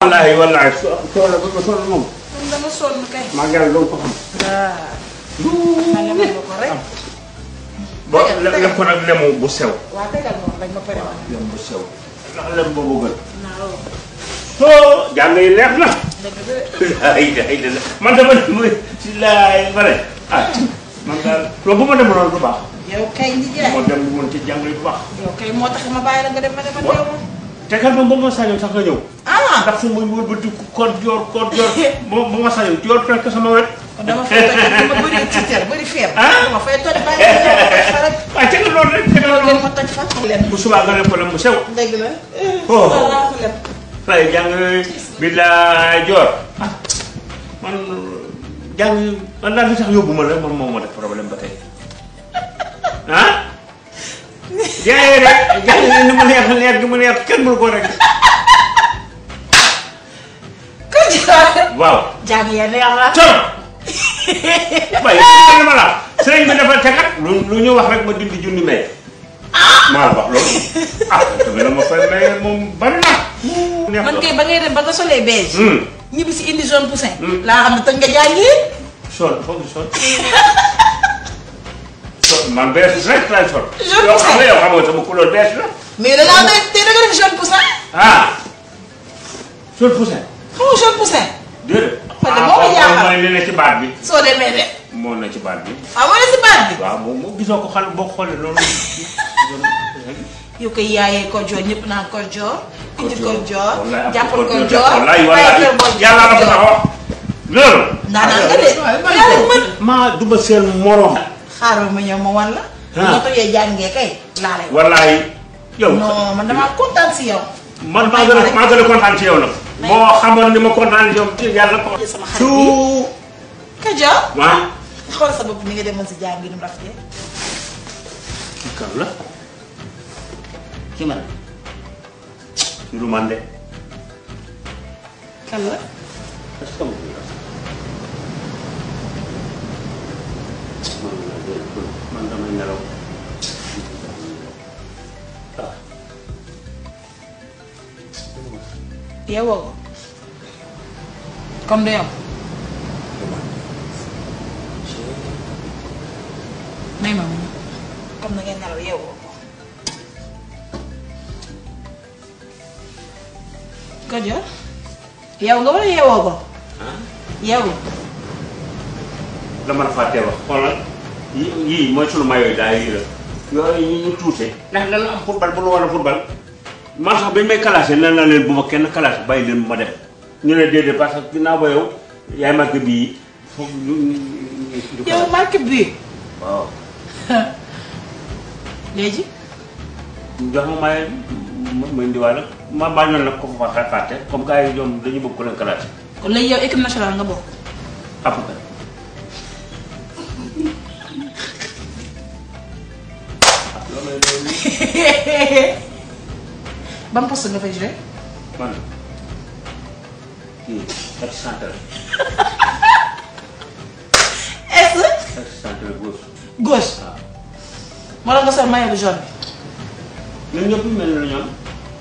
wallaahi wallaahi so soxla ba sonn moom kon dama sonn kay. maa ngi yàlla doon ko xam. waaw. ma lebal ma ko rek. ba lem ko nag lemu bu sew. waa tegal moom rek ma pare woon. lem bu sew. ndax lem boobu gën. naaw. oh jàng yi neex na. dëgg la. ay ay ay man dama ne mooy si laay bare ah man daal loolu bu ma demoon du baax. yow kay ndi jaay. moo dem woon ci jàng yi bu baax. yow kay moo tax ma bàyyi la nga dem ma dem ma Wa- teew ma. te kat moom ba ma sañoon sax nga ñëw. ah. ndax fu muy wëlbati koor joor koor joor ba ba ma sañoon joor fekk sama wet. kon dama fay toj dama bëri tiitar bëri feer. Ah. dama fay toj bàyyi la nga toj fa rek. waaye teg loolu rek teg loolu loolu. leen ma toj fa. leen. bu subaa nga def ko lem bu sew. dëgg la. Oh. voilà ko lem. waaye jàng bi laa joor ah man jàng man daal li tax yóbbu ma la man moom ma def problème ba tey ah jaayee rek jàng ni mu neex neex gi mu neex kenn mënu ko rek ko jaay. waaw jàng ya neex la. trop waaye su ma la sëriñ bi dafa tegat lu lu ñu wax rek ma dindi junni may maa la wax loolu ah tamit la ma fay maye moom bari na neex man na. kay ba ngay dem ba nga solee beige. Hmm. ñibbi si indi jaune poussin. Hmm. laa xam ne tëj nga jàngi. sol foog nga sol sol man bees rek laay sol. Jaune yow xam nga poussin. yow xam nga sama couleur bees la. mais da ngaa doon te da nga def jaune poussin. ah sol poussin. xam nga jaune poussin. déedéet. Kon de moo ko jaaxal. mooy li ne ci baat bi. soo demee de. moo ne ci baat bi. waaw moo ne si baat bi. waaw moom moom gisoo ko xal boo ko xoolee loolu. yow koy yaayee ko joor ñëpp naan ko joor. indi ko joor wallaay jàppal ko joor joor. wallaay bàyyi wallaay kër boo yàlla la ko joor. taxaw. loolu. ndaanaan nga de. yàlla mën. maa duma seen morom. xaaral ma ñëw ma wan la. Ah. nga tojee jàngee kay. laa lay wax. wallaay yow. non man damaa kontaan si yow. man maa gën a maa gën a kontaan ci yow nag. boo xamoon ni ma kontaan ci yow ci yàlla ko. sama xarit bi. su. ka joor. waaw. xool sa bopp ni nga demoon si jàngi nu mu rafetee. ci kan la. ci man. ci lu man de. kan la. est-ce que amul la. man la de man damay nelaw. ah. yeewoo ko. comme du yow. may ma mu comme na ngeen nelaw yeewoo ko. ko joor. yeewu nga wala yeewoo ko. ah. yeewu. dama la fàttee wax xoolal yi yii mooy sunu mayooyu daal yii la yooyu ñu ñu tuute ndax dana am football bu nu war a football man sax bañ may classé nee na leen bu ma kenn classé bàyyi leen ma dem ñu ne déedéet parce que ginnaaw ba yow yaay marqué bii foog ñu ñu ñu ñu yow marque bi waaw léegi. ñu jox ma maye ma ma indiwaale ma bañoon nag ko fa fa fàtte comme gars yi ñoom dañu bëgg ko leen classé kon léegi yow équipe nationale nga bokk. à peu près ah loolu lay doon ban poste nga fay joué. man kii ex centre est ex centre gauche gauche. waaw moo la nga sol maillot bu jaune bi. ñun ñëpp mel na ñoom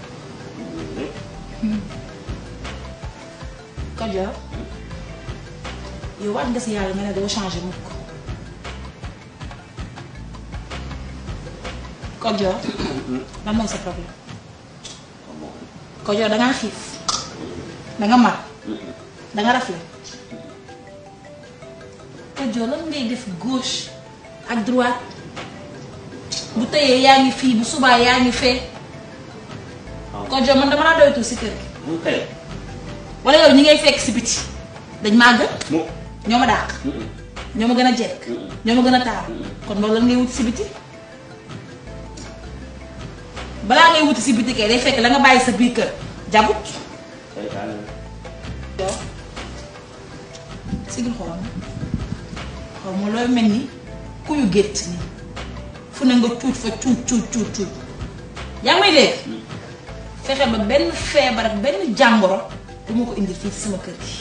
Kajoor yow waat nga si yàlla nga ne doo changé mukk Kajoor lan mooy sa problème Kajoor da ngaa xiif da nga mar da nga rafle Kajoor lan ngay def gauche ak droite bu tëyee yaa ngi fii bu subaa yaa ngi fee Kajoor man dama laa doytu si kër gi mu kay wala yow ñi ngay fekk si biti dañ maa gën mu ñoo ma dàq ñoo ma gën a jekk ñoo ma gën a taar kon loolu lan ngay wuti si biti balaa ngay wuti si biti kay day fekk la nga bàyyi sa biir kër jagut kay daal yow sigil xool ma xaw ma looy mel ni kuyu gétt nii fu ne nga cuuj fa cuuj cuuj cuuj cuuj yaa ngi may dégg fexe ba benn feebar ak benn jàngoro du ma ko indil fii ci sama kër gi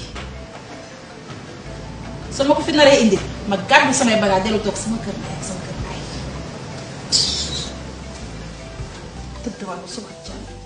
soo ma ko fi naree indil ma gàddu samay bagage dellu toog sama kër ndey ak sama kër baay tëdd wàllu suba jàmm